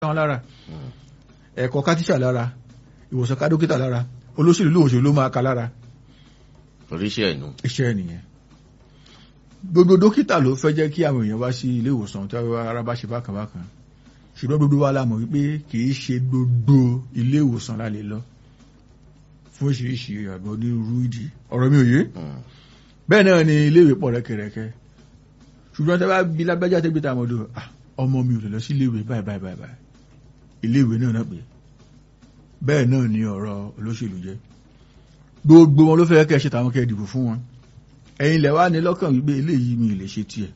wọn lára ẹ̀kọ́ ká tíṣà lára ìwòsàn ká dókítà lára olóṣèlú lóòṣèlú ló máa ka lára oríṣẹ́ ẹ̀nu. iṣẹ́ nìyẹn gbogbo dókítà ló fẹ́ jẹ́ kí àwọn èèyàn wá sí ilé ìwòsàn tí ara bá ṣe bákan bákan ṣùgbọ́n gbogbo wa la mọ̀ wípé kì í ṣe gbogbo ilé ìwòsàn la lè lọ fún oríṣiríṣi àgbọ̀ onírúurú ìdí ọ̀rọ̀ mi ò yé bẹ́ẹ̀ náà ni ilé ìwé pọ̀ rẹ́kẹrẹ́kẹ́ ṣùgbọ́n tí a bá bí lágbájá tẹ́gbé tá a mọ̀ dùn ọmọ mi ò lè lọ sí ilé ìwé báyìí báyìí báyìí báyìí ilé ìwé náà náà pé bẹ́ẹ̀ náà ni ọ̀rọ̀ olóṣèlú jẹ́ gbogbo wọn ló fẹ́ kẹ́ ṣe tàwọn kẹ́ dìbò fún wọn ẹ̀yin lẹ̀ wá ní lọ́kàn wípé eléyìí mi lè ṣe tiẹ̀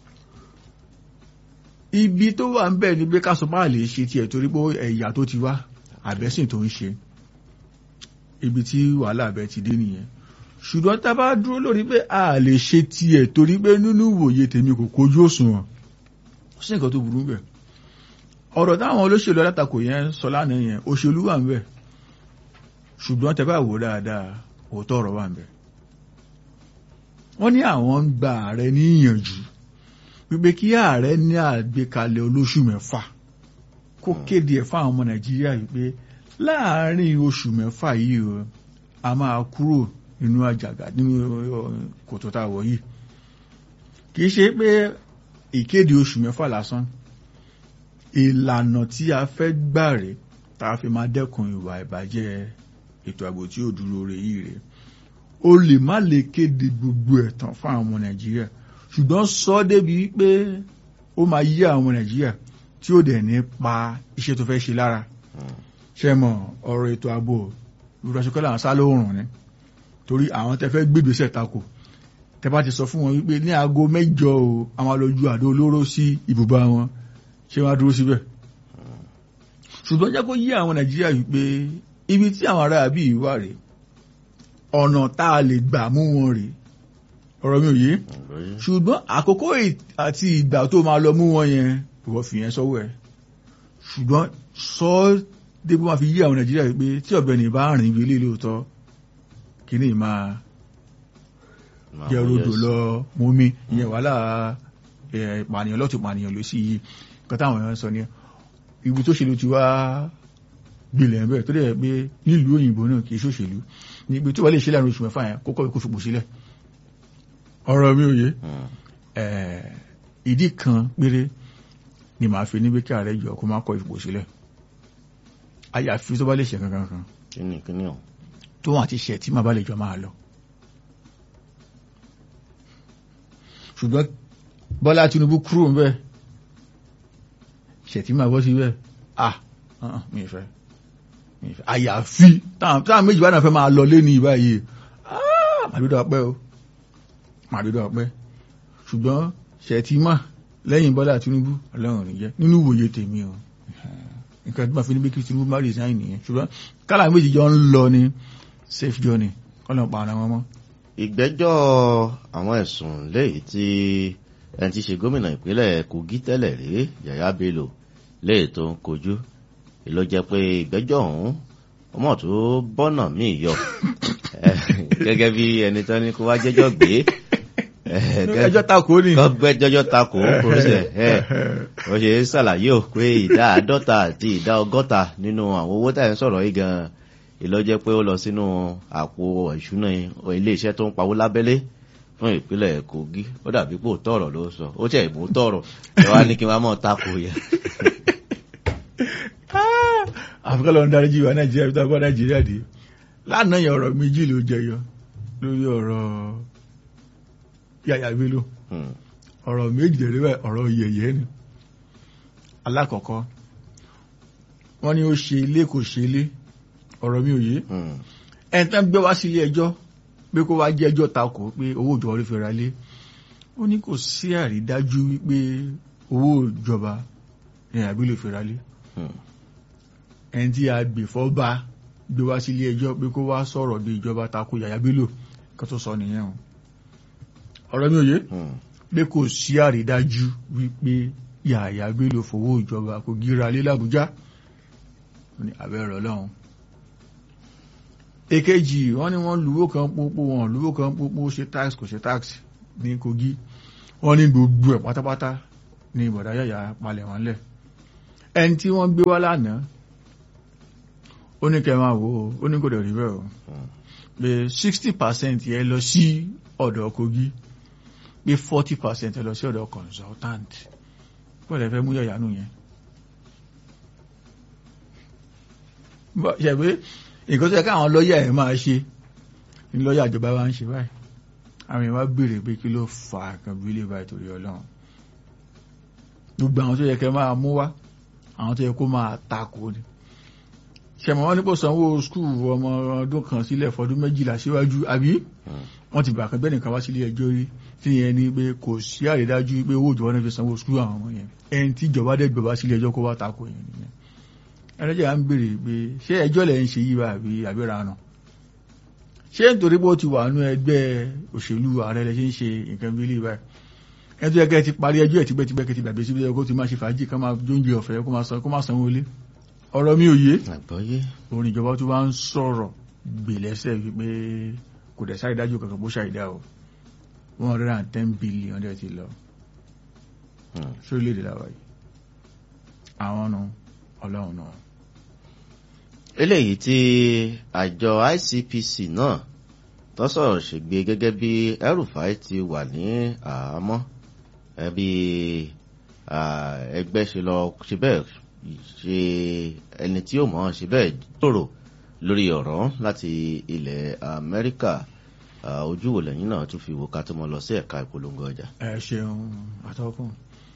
ibi tó wà ń bẹ̀ ni pé káṣọ máa lè ṣe tiẹ̀ torí pé ẹ̀yà tó ti wá àbẹ́sìn tó ń ṣe ibi tí wàhálà abẹ ti dé nìyẹn ṣùgbọ́n tá a bá dúró lórí pé a lè ṣe tiẹ̀ torí pé nínú ìwòye tèmi kò kojú òṣùwọ̀n ó sì nǹkan tó burú bẹ̀ ọ̀rọ̀ táwọn olóṣèlú alátakò yẹn sọ lánàá yẹn òṣèlú wà ń bẹ̀ ṣùgbọ́n tẹ́ bá wò dáadáa òótọ́ ọ̀rọ̀ wà ń bẹ̀ wọ́n ní àwọn ń gba ààrẹ níyànjú wípé kí ààrẹ ní àgbékalẹ̀ olóṣù mẹ́fà kó kéde ẹ̀ fáwọn ọmọ nàìjíríà wípé láàárín oṣù mẹ́fà yìí o a máa kúrò nínú àjàgà nínú kòtò tá a wọ̀ yìí kì í ṣe pé ìkéde oṣù mẹ́fà lásán ìlànà tí a fẹ́ gbà rè tá a fi máa dẹ́kun ìwà ìbàjẹ́ ètò ààbò tí ò dúró re yìí rè o lè má lè kéde gbogbo ẹ̀ tán fún àwọn ọmọ nàìjíríà ṣùgbọ́n sọ ọ́ débi pé ó máa yí àwọn ọmọ nàìjíríà tí ó dẹ̀ ní pa iṣẹ́ tó fẹ́ ṣe lára ṣe mọ̀ ọ̀rọ̀ ètò ààbò ìrọ̀ṣẹ́kọ́lá àwọn sálóòrùn ni torí àwọn tẹ fẹ́ gbégbèsè tako tẹ bá ti sọ fún wọn wípé ní aago mẹ́jọ o àwọn alójú àdó olóró sí ibùba wọn ṣé wọn á dúró síbẹ̀ ṣùgbọ́n jẹ́ kó yí àwọn nàìjíríà wípé ibi tí àwọn ará àbí wà rèé ọ̀nà tá a lè gbà mú wọn rèé ọ̀rọ̀ mi ò yé ṣùgbọ́n àkókò àti ìgbà tó máa lọ mú wọn yẹn ìwọ fi yẹn sọ́wọ́ ẹ̀ ṣùgbọ́n sọ ọ́ débó máa fi yí àwọn nàìjíríà wípé tí ọ̀gbẹ́ni bá rìn ibi ilé lóòótọ́ kíní máa jẹ́ rodò lọ mú mi ìyẹn wàhálà ìpànìyàn lọ́tù ìpànìyàn ló sì yí nǹkan táwọn èèyàn sọ ní ibi tó ṣèlú ti wá gbilẹ̀ ń bẹ̀ tó dẹ̀ pé nílùú òyìnbó náà kì í ṣòṣèlú ní ibi tó wà lè ṣe láàrin oṣù mẹ́fà yẹn kókó ikú fipò sílẹ̀ ọ̀rọ̀ mi ò yé ìdí kan péré ni màá fi níbi kí ààrẹ jọ kó má kọ ìfipò sílẹ̀ àyàfi tó bá lè ṣe kankan kan kíni kíni ọ̀ tó wọn àti ṣe tí màá bá lè jọ máa lọ ṣùgbọ́n Bọ́lá Tinubu kúrò ń bẹ́ẹ̀ ṣètì máa bọ́ sí bẹ́ẹ̀ ah mi ì fẹ́ mi ì fẹ́ àyàfi táwọn méjì bá náà fẹ́ máa lọ lé ní ìbáyìí ah màdúdà ọpẹ́ o màdúdà ọpẹ́ ṣùgbọ́n ṣètì mà lẹ́yìn Bọ́lá Tinubu ọlọ́run ní jẹ́ nínú ìwòye tèmi o nǹkan tí màá fi ní bí kí Tinubu má resign nìyẹn ṣùgbọ́n kálá méjì jọ ń lọ ní safe journey kọ́nà pa ara wọn mọ́. ìgbẹ́jọ́ àwọn ẹ̀sùn léyìí tí ẹni tí ṣe gómìnà ìpínlẹ̀ Kogi tẹ́lẹ̀ rí Yàyà Bello léyìí tó ń kojú ló jẹ́ pé ìgbẹ́jọ́ ọ̀hún ọmọ tó bọ́nà míì yọ gẹ́gẹ́ bí ẹni tán ní kó wá jẹ́jọ́ gbé ẹjọ́ takò ní. kọ́gbẹ́ jọjọ́ takò kò ṣe ẹ̀ ó ṣe ṣàlàyé ò pé ìdá àádọ́ta àti ìdá ọgọ́ta nínú àwọn owó tá à ń sọ̀rọ̀ yìí gan-an ìlọ́jẹ́ pé ó lọ sínú àpò ìṣúná iléeṣẹ́ tó ń pawó lábẹ́lé fún ìpínlẹ̀ Kogi ó dàbí pò tọ̀rọ̀ ló sọ ó tẹ̀ ìbò tọ̀rọ̀ ẹ wá ní kí n wá mọ̀ takò yẹn. àfikún lọ́n darí jí wa Nàìjíríà bí táwọn bá Nàìjíríà dé lánàá yẹn ọ̀rọ̀ méjì ló jẹyọ lórí ọ̀rọ̀ Yàyà Bello ọ̀rọ̀ méjì lè rí bẹ́ẹ̀ ọ̀rọ̀ yẹ̀yẹ́ ni alákọ̀ọ́kọ́ wọ́n ní ó ṣe ilé kò ṣe ilé ọ̀rọ̀ mi ò yé ẹni tán gbé wá sí ilé ẹjọ́ pé kó wá jẹ́ ẹjọ́ takò pé owó ìjọba orí fẹ́ra lé ó ní kò sí àrídájú wípé owó ìjọba ní àbí lè fẹ́ra lé ẹni tí a gbè fọ́ bá gbé wá sí ilé ẹjọ́ pé kó wá sọ̀rọ̀ bí ìjọba takò Yàyà Bello kó tó sọ nìyẹn o ọ̀rọ̀ mi ò yé pé kò sí àrídájú wípé Yàyà Bello fowó ìjọba kò gíra lé l'Àbújá ní abẹ́rẹ́ ọlọ́run èkejì wọ́n ní wọ́n lùwó kan pópó wọn lùwó kan pópó ṣe tax kò ṣe tax ní Kogi wọ́n ní gbogbo ẹ̀ pátápátá ní ìbọ̀dá Yàyà palẹ̀ wọn lẹ̀ ẹni tí wọ́n gbé wá lánàá ó ní kẹ́ máa wò ó ó ní kò dẹ̀ rí bẹ́ẹ̀ o pé sixty percent yẹn lọ sí ọ̀dọ̀ Kogi pé forty percent lọ sí ọ̀dọ̀ consultant bọ́ọ̀lù ẹ fẹ́ mú yọ̀yánú yẹn. ṣe pé nǹkan tó yẹ káwọn lọ́ọ̀yà ẹ̀ máa ṣe ní lọ́ọ̀yà ìjọba wa ń ṣe báyìí àwọn èèyàn wá béèrè pé kí ló fà á kan bí ilé báyìí torí ọlọ́run gbogbo àwọn tó yẹ kẹ́ máa mú wá àwọn tó yẹ kó máa takò ni ṣẹ̀mọ̀ wọn nípò sanwó skul ọmọ ọdún kan sílẹ̀ fọdún méjìlá síwájú àbí wọ́n ti bàkan bẹ́ẹ̀ nìkan wá sílé ẹjọ́ rí tí yẹn ni pé kò sí àrídájú pé owó ìjọba náà fi sanwó skul àwọn ọmọ yẹn ẹni tí ìjọba dẹ̀ gbọ̀bá sílé ẹjọ́ kó wá takò yẹn nìyẹn ẹlẹ́jẹ̀ à ń béèrè pé ṣé ẹjọ́ lẹ̀ ń ṣe yí bá àbí àbíra nà ṣé nítorí pé ó ti wà nú ẹgbẹ́ òṣèlú ààrẹ lẹ ṣe ń ṣe nǹkan bí ilé báyìí ẹni tó yẹ kẹ́ ti parí ẹjọ́ ẹ̀ tipẹ́tipẹ́ kẹ́ ti gbàgbé síbi ẹjọ́ kó ti máa ṣe fàájì ká máa jóúnjẹ ọ̀fẹ́ kó máa sanwó ilé ọ̀rọ̀ mi ò yé àgbọ́yé orin ìjọba tó bá ń sọ̀rọ̀ gbèlẹ́sẹ̀ wípé kò dẹ̀ sáré dájú kankan bó ṣàìdá o one hundred and ten billion dẹ̀ ti lọ sórílẹ̀-èdè làwà yìí àwọn nu ọlọ́run náà. eléyìí tí àjọ ICPC náà tó sọ̀rọ̀ ṣègbè gẹ́gẹ́ bí El-Rufai ti wà ní àhámọ́ ẹbí ẹgbẹ́ ṣe lọ ṣe bẹ́ẹ̀ ṣe ẹni tí ó mọ̀ ọ́n ṣe bẹ́ẹ̀ tòrò lórí ọ̀rọ̀ láti ilẹ̀ Amẹ́ríkà ojú wo lẹ́yìn náà tún fi wò ká tó mọ lọ sí ẹ̀ka ìpolongo ọjà. ẹ ṣeun àtọkùn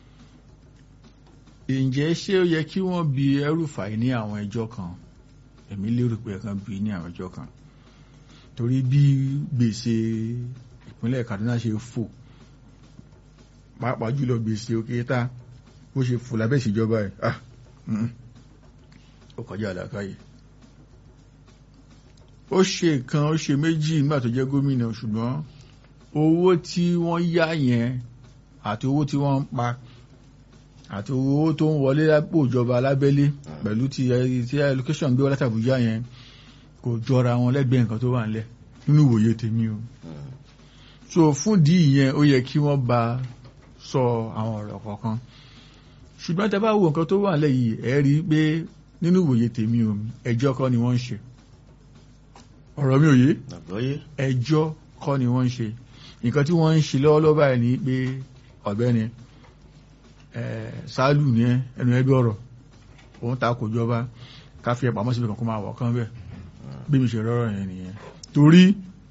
ǹjẹ́ ṣé ó yẹ kí wọ́n bi El-Rufai ní àwọn ẹjọ́ kan èmi lérò pé ẹ̀kan bi ní àwọn ẹjọ́ kan torí bí gbèsè ìpínlẹ̀ Kaduna ṣe fò pàápàá jùlọ gbèsè òkè tá bó ṣe fò lábẹ́ ìṣèjọba ẹ̀ ah ó kọjá àlàkáyé ó ṣe kan ó ṣe méjì nígbà tó jẹ́ gómìnà ṣùgbọ́n owó tí wọ́n yá yẹn àti owó tí wọ́n ń pa àti owó tó ń wọlé lápò ìjọba alábẹ́lé pẹ̀lú ti ti allocation gbé wọlé tàbújá yẹn kò jọra wọn lẹ́gbẹ̀ẹ́ nǹkan tó wà nílẹ̀ nínú ìwòye tèmi o so fún ìdí ìyẹn ó yẹ kí wọ́n bá sọ àwọn ọ̀rọ̀ kọ̀ọ̀kan ṣùgbọ́n tẹ bá wo nǹkan tó wà nílẹ̀ yìí ẹ rí i pé nínú ìwòye tèmi o ẹjọ́ kọ́ ni wọ́n ń ṣe ọ̀rọ̀ mi ò yé ẹjọ́ kọ́ ni wọ́n ń ṣe nǹkan tí wọ́n ń ṣe lọ́wọ́lọ́wọ́ báyìí ni pé ọ̀gbẹ́ni sáálù ní ẹnu ẹgbẹ́ ọ̀rọ̀ òun ta kò jọba ká fi ẹ̀pàmọ́ síbi kan kó máa wọ̀ kán bẹ́ẹ̀ bí mi ṣe rọ́rọ̀ yẹn nìyẹn torí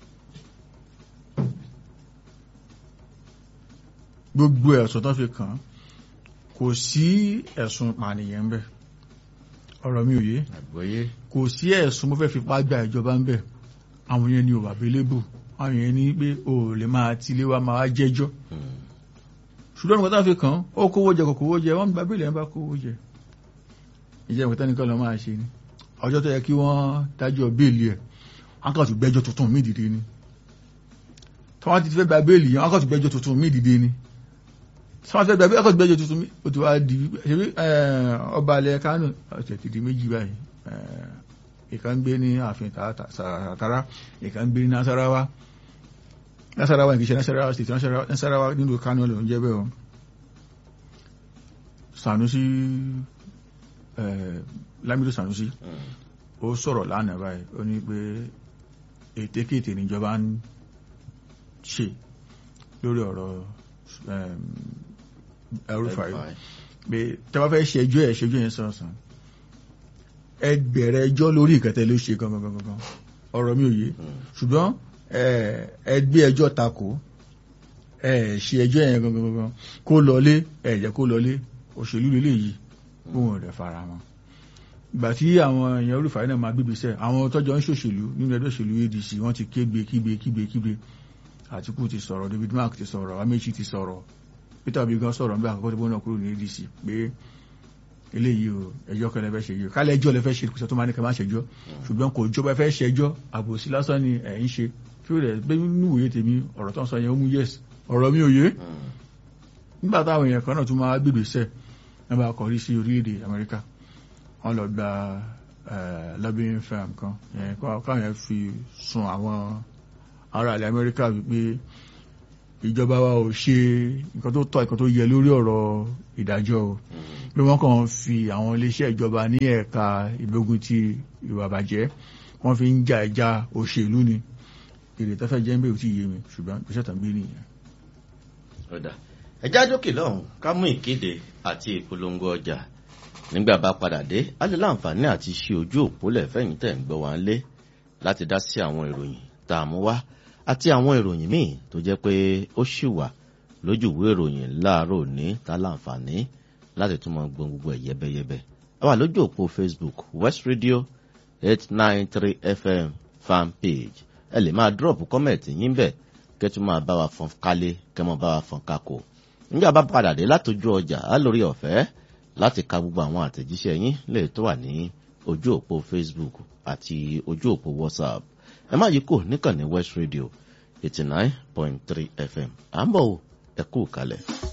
gbogbo ẹ̀sùn tó fi kàn kò sí ẹ̀sùn pànìyàn ń bẹ̀ ọ̀rọ̀ mi ò yé kò sí ẹ̀sùn mo fẹ́ fipá gba ìjọba ń bẹ̀ àwọn yẹn ni ò wà bélébù àwọn yẹn ní pé o ò lè máa tilé wa máa jẹ́jọ́ ṣùgbọ́n nǹkan tá fi kàn ó kówó jẹ kò kówó jẹ wọ́n gba bílẹ̀ ń bá kówó jẹ ìjẹ́ nǹkan tẹ́nìkan lọ máa ṣe ni ọjọ́ tó yẹ kí wọ́n dájọ́ béèlì ẹ̀ wọ́n kàn tún gbẹ́jọ́ tuntun mí dìde ni tí wọ́n ti fẹ́ gba béèlì yẹn wọ́n kàn tún gbẹ́jọ́ tuntun mí dìde ni tí wọ́n ti fẹ́ gba béèlì wọ́n kàn tún gbẹ́jọ́ tuntun mí ó ti wá di ṣebí ọba alẹ́ Kánò ọ̀sẹ̀ ti di méjì báyìí ìkan gbé ní ààfin tààtàrà ìkan gbé ní Nasarawa Nasarawa kìí ṣe Nasarawa state Nasarawa nílùú Kánò ló ń jẹ́ bẹ́ẹ̀ o Sanusi Lamido Sanusi ó sọ̀rọ̀ lánàá báyìí ó ní pé ètekéte níjọba ń ṣe lórí ọ̀rọ̀ El-Rufai pé tẹ́wọ́ fẹ́ ṣẹjọ́ ẹ̀ ṣẹjọ́ yẹn sọ̀sán ẹ bẹ̀rẹ̀ ẹjọ́ lórí ìkẹtẹ ló ṣe gangan gangan ọ̀rọ̀ mi ò yé ṣùgbọ́n ẹ gbé ẹjọ́ takò ẹ ṣe ẹjọ́ yẹn gangan gangan kó lọlé ẹ jẹ́ kó lọlé òṣèlú lélẹ̀ yìí fún rẹ̀ fara mọ́ ìgbà tí àwọn èèyàn olùfàyè náà máa gbébi sẹ́ àwọn tọ́jọ́ ń ṣòṣèlú nínú ẹgbẹ́ òṣèlú ADC wọ́n ti kégbe kígbe kígbe kígbe Àtíkù ti sọ̀rọ̀ David Mark ti sọ̀rọ̀ Amechi ti sọ̀rọ̀ Peter Obi gan sọ̀rọ̀ nígbà àkọ́kọ́ tó bọ́ náà kúrò ní ADC pé eléyìí o ẹjọ́ kan lẹ fẹ́ ṣe yìí kálẹ̀ ẹjọ́ lẹ fẹ́ ṣe kùsọ̀ tó máa ní kẹ́ máa ṣẹjọ́ ṣùgbọ́n kò jọba fẹ́ ṣẹjọ́ àbòsí lásán ni ẹ̀ ń ṣe kí ó rẹ̀ gbé nínú ìwòye tèmi ọ̀rọ̀ tó ń sọ yẹn ó mú yes ọ̀rọ̀ mi ò yé nígbà táwọn èèyàn kan náà tún máa gbègbè sẹ̀ ẹ bá kọrí sí orílẹ̀-èdè Amẹ́ríkà wọ́n lọ gba lobbying firm kan káwọn yẹn fi sun àwọn ará ilẹ̀ Amẹ́ríkà wípé ìjọba wa ò ṣe nǹkan tó tọ́ nǹkan tó yẹ lórí ọ̀rọ̀ ìdájọ́ o pé wọ́n kàn fi àwọn iléeṣẹ́ ìjọba ní ẹ̀ka ìgbógun ti ìwà bàjẹ́ wọ́n fi ń jà ìjà òṣèlú ni èrè tó fẹ́ jẹ́ ń bẹ̀rù tí yé mi ṣùgbọ́n ìgbésẹ̀ tàn gbé nìyẹn. ọ̀dà ẹja dókè lọ́hùn ká mú ìkéde àti ìpolongo ọjà nígbà bá padà dé á lè láǹfààní àti ṣe ojú òpólẹ̀ fẹ̀yìn tẹ̀ ń gbọ́ wá ń lé láti dá sí àwọn ìròyìn tá a mú wá àti àwọn ìròyìn míì tó jẹ́ pé ó ṣì wà lójúwé ìròyìn láàárọ̀ òní tá láǹfààní láti tún mọ gbọ́n gbogbo ẹ̀ yẹ́bẹ́yẹ́bẹ́ a wà lójú òpó facebook west radio eight nine three fm fan page ẹ lè máa drop comment yín bẹ̀ kẹ́tù máa bá wa fọn kálé kẹ́ mọ́ bá wa fọn kákò nígbà bá padà dé látọjú ọjà á lórí ọ̀fẹ́ láti ka gbogbo àwọn àtẹ̀jíṣẹ́ yín lè tó wà ní ojú òpó facebook àti ojú òpó whatsapp ẹ má yí kò níkànnì west radio eighty nine point three fm à ń bọ̀ ẹ kú kalẹ̀.